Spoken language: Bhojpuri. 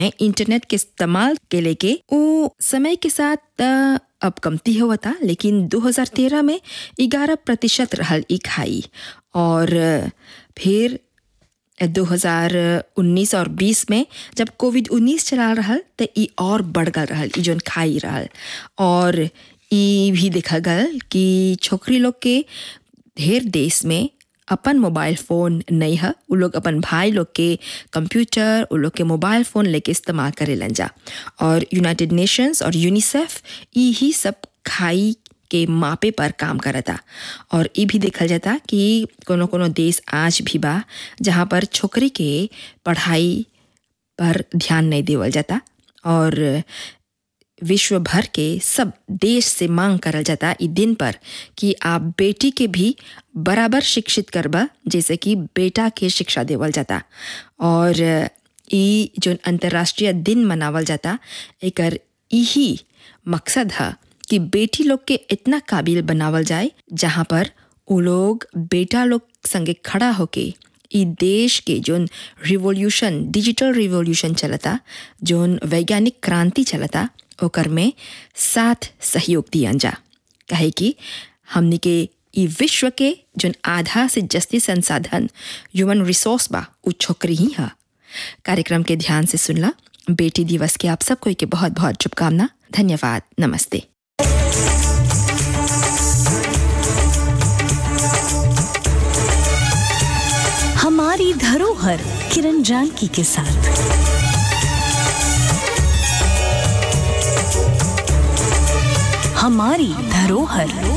इंटरनेट के इस्तेमाल के लेके वो समय के साथ अ, अब कमती हुआ था लेकिन 2013 में 11 प्रतिशत रहल ई खाई और अ, फिर 2019 और 20 में जब कोविड 19 चला रहल तो ई और बढ़ गल रहल ई जोन खाई रहल और ई भी देखा गल कि छोकरी लोग के ढेर देश में अपन मोबाइल फ़ोन नहीं है उ लोग अपन भाई लोग के कंप्यूटर उ लोग के मोबाइल फ़ोन लेके इस्तेमाल करेलन जा और यूनाइटेड नेशंस और यूनिसेफ ई ही सब खाई के मापे पर काम करता और ये भी देखल जाता कि कोनो कोनो देश आज भी बा जहाँ पर छोकरी के पढ़ाई पर ध्यान नहीं देवल जाता और विश्व भर के सब देश से मांग करल जाता ई दिन पर कि आप बेटी के भी बराबर शिक्षित करबा जैसे कि बेटा के शिक्षा देवल जाता और ई जो अंतर्राष्ट्रीय दिन मनावल जाता एकर यही मकसद है कि बेटी लोग के इतना काबिल बनावल जाए जहाँ पर वो लोग बेटा लोग संगे खड़ा होके ई देश के जोन रिवोल्यूशन डिजिटल रिवोल्यूशन चलता जोन वैज्ञानिक क्रांति चलता ओकर में साथ सहयोग दियन जा कहे कि हमनी के ई विश्व के जोन आधा से जस्ती संसाधन ह्यूमन रिसोर्स बा उ छोकरी ही है कार्यक्रम के ध्यान से सुनला बेटी दिवस के आप सबको के बहुत बहुत शुभकामना धन्यवाद नमस्ते हमारी धरोहर किरण जानकी के साथ हमारी धरोहर